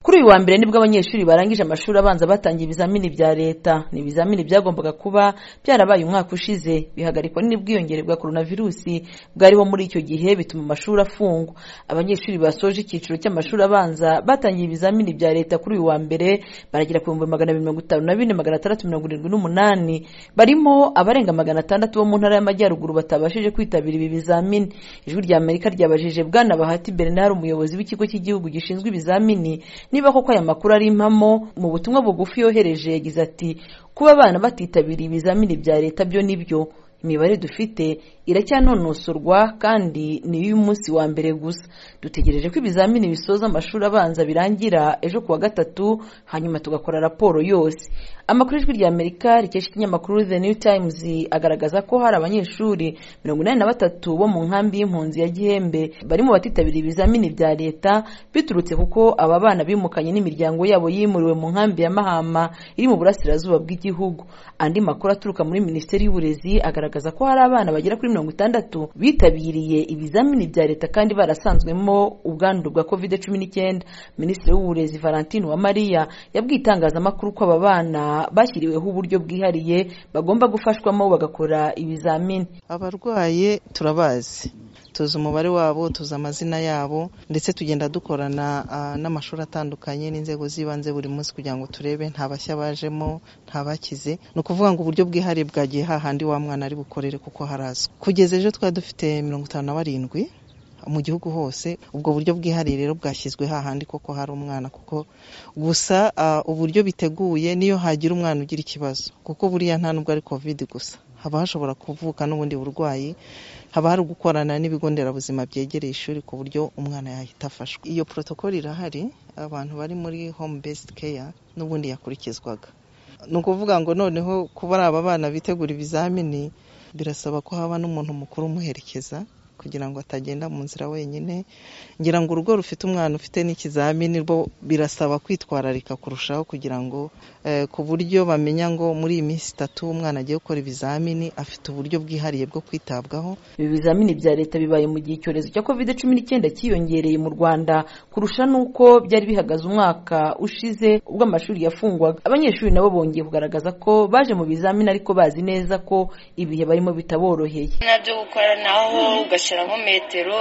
kuri uyu wa mbere nibwo abanyeshuri barangije amashuri abanza batangiye ibizamini bya leta ni ibizamini byagombaga kuba byarabaye umwaka ushize bihagarikwa n'ubwiyongere bwa korona virusi bwariho muri icyo gihe bituma amashuri afungwa abanyeshuri basoje icyiciro cy'amashuri abanza batangiye ibizamini bya leta kuri uyu wa mbere baragera ku bihumbi magana abiri mirongo itanu na bine magana atandatu mirongo irindwi n'umunani barimo abarenga magana atandatu bo mu ntara y'amajyaruguru batabashije kwitabira ibi bizamini ijwi rya amerika ryabajije bwana bahati bernard umuyobozi w'ikigo cy'igihugu gishinzwe ibizamini niba koko aya makuru ari impamo mu butumwa bugufi yohereje yagize ati kuba abana batitabiriye ibizamini bya leta byo nibyo imibare dufite iracyanonosorwa kandi ni iy'umunsi wa mbere gusa dutegereje ko ibizamini bisoza amashuri abanza birangira ejo ku wa gatatu hanyuma tugakora raporo yose amakuru y'ijwi rya amerika rikesha ikinyamakuru the new times agaragaza ko hari abanyeshuri mirongo inani na batatu bo mu nkambi y'impunzi ya gihembe barimo batitabira ibizamini bya leta biturutse kuko aba bana bimukanye n'imiryango yabo yimuriwe mu nkambi ya mahama iri mu burasirazuba bw'igihugu andi makuru aturuka muri minisiteri y'uburezi agaragaza ko hari abana bagera kuri mirongo itandatu bitabiriye ibizamini bya leta kandi barasanzwemo ubwandu bwa covid cumi n'icyenda minisitiri w'uburezi valentine uwamariya yabwiye itangazamakuru ko aba bana bashyiriweho uburyo bwihariye bagomba gufashwamo bagakora ibizamini abarwaye turabazi tuzi umubare wabo tuzi amazina yabo ndetse tugenda dukorana n'amashuri atandukanye n'inzego z'ibanze buri munsi kugira ngo turebe nta bashya bajemo nta bakize ni ukuvuga ngo uburyo bwihariye bwagiye hahandi wa mwana ari bukorere kuko harazwi kugeza ejo twari dufite mirongo itanu na barindwi mu gihugu hose ubwo buryo bwihariye rero bwashyizwe hahandi koko hari umwana kuko gusa uburyo biteguye niyo hagira umwana ugira ikibazo kuko buriya nta nubwo ari covid gusa haba hashobora kuvuka n'ubundi burwayi haba hari gukorana n'ibigo nderabuzima byegereye ishuri ku buryo umwana yahita afashwa iyo protokoli irahari abantu bari muri home based care n'ubundi yakurikizwaga ni ukuvuga ngo noneho kuba ari aba bana bitegura ibizamini birasaba ko haba n'umuntu mukuru umuherekeza kugira ngo atagenda mu nzira wenyine ngira ngo urugo rufite umwana ufite n'ikizamini rwo birasaba kwitwararika kurushaho kugira ngo ku buryo bamenya ngo muri iyi minsi itatu umwana agiye gukora ibizamini afite uburyo bwihariye bwo kwitabwaho ibi bizamini bya leta bibaye mu gihe icyorezo cya kovide cumi n'icyenda cyiyongereye mu rwanda kurusha n'uko byari bihagaze umwaka ushize ubwo amashuri yafungwaga abanyeshuri nabo bongeye kugaragaza ko baje mu bizamini ariko bazi neza ko ibihe barimo bitaboroheye nabyo gukoranaho ugashyira tugashyiramo metero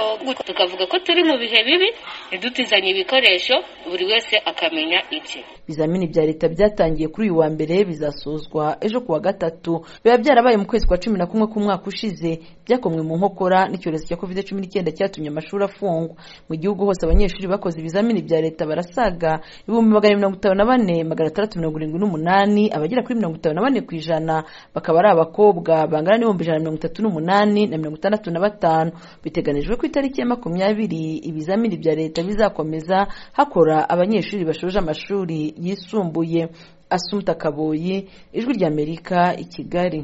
tukavuga ko turi mu bihe bibi ntidutizanye ibikoresho buri wese akamenya ibye ibizamini bya leta byatangiye kuri uyu wa mbere bizasozwa ejo ku wa gatatu biba byarabaye mu kwezi kwa cumi na kumwe k'umwaka ushize byakomwe mu nkokora n'icyorezo cya covid cumi n'icyenda cyatumye amashuri afungwa mu gihugu hose abanyeshuri bakoze ibizamini bya leta barasaga ibihumbi magana mirongo itanu na bane magana atandatu mirongo irindwi n'umunani abagera kuri mirongo itanu na bane ku ijana bakaba ari abakobwa bangana n'ibihumbi ijana na mirongo itatu n'umunani na mirongo itandatu na batanu biteganijwe ku itariki ya makumyabiri ibizamini bya leta bizakomeza hakora abanyeshuri bashoje amashuri yisumbuye asumta kaboyi ijwi ry'amerika i kigali